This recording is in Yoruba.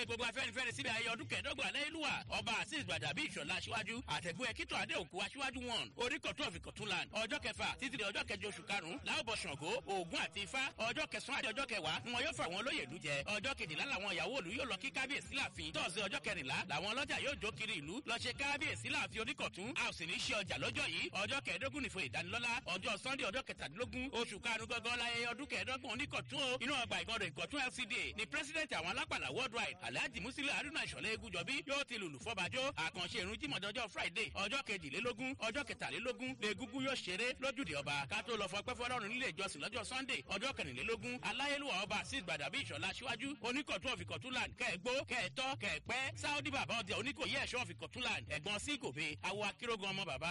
pé gbogbo afẹ́nifẹ́re síbi ayé ọdún kẹẹ̀dọ́gbọ̀n aláìlúwà ọba azeez gbàdàbí ìṣọ̀lá aṣíwájú àtẹ̀gbọ́ ẹ̀kítọ̀ adéòkú aṣíwájú wọn orí kọ̀tún ọ̀fìn kọ̀túnland ọjọ́ kẹfà títí di ọjọ́ kẹjọ oṣù karùn-ún láòbọ̀ ṣàngó ògún àti ifá ọjọ́ kẹsàn-án àti ọjọ́ kẹwàá ni wọn yóò fà wọn lóye ìlú jẹ ọjọ́ kejìlá làwọn ìyàwó òlu yóò lọ kí kábíyèsí láàfin tọ́sí ọjọ́ kẹrìnlá làwọn ọlọ́jà yóò jó kiri ìlú lọ ṣe kábíyèsí láàfin oníkọ̀tún a ò sì ní ṣe ọjà lọ́jọ́ yìí ọjọ́ kẹẹ̀ẹ́dógún nìfo ìdánilọ́lá ọjọ́ sunday ọjọ́ kẹtàdínlógún oṣù karùn-ún gangan láyé ọdún kẹẹ̀ẹ́dọ́gbọ̀n oníkọ̀tún o inú ọgbà ìgọ́dọ̀ ìkọ̀tún lcda ni president àwọn alápàlà worldwide alhaji musili haruna ìṣọ̀lẹ̀ egúnjọbí yóò ti lùlù fọ́bàjọ́ àkànṣe ìrun jímọ̀dọ́jọ́ friday ọjọ́ kejìlélógún ọjọ́ kẹtàlélógún lẹ́gúngún yóò ṣeré lójúde ọba ká tó lọ fọpẹ́ fọlọ́run nílé ìjọsìn lọ́jọ́ sunday ọjọ́ kẹrìnlélógún aláyélúwà ọba sí gbàdàbí ìṣọ̀lá síwájú oníkọ̀tún ọ̀fìkọ̀túnland kẹ́ẹ̀gbó kẹ́ẹ̀tọ́ kẹ́ẹ̀pẹ́ sáódì bàbá ọdẹ oníkòyí ẹ̀ṣọ́ ọ̀fìkọ̀túnland ẹ̀gbọ́n sí gòbe awo akérògùn ọmọ bàbá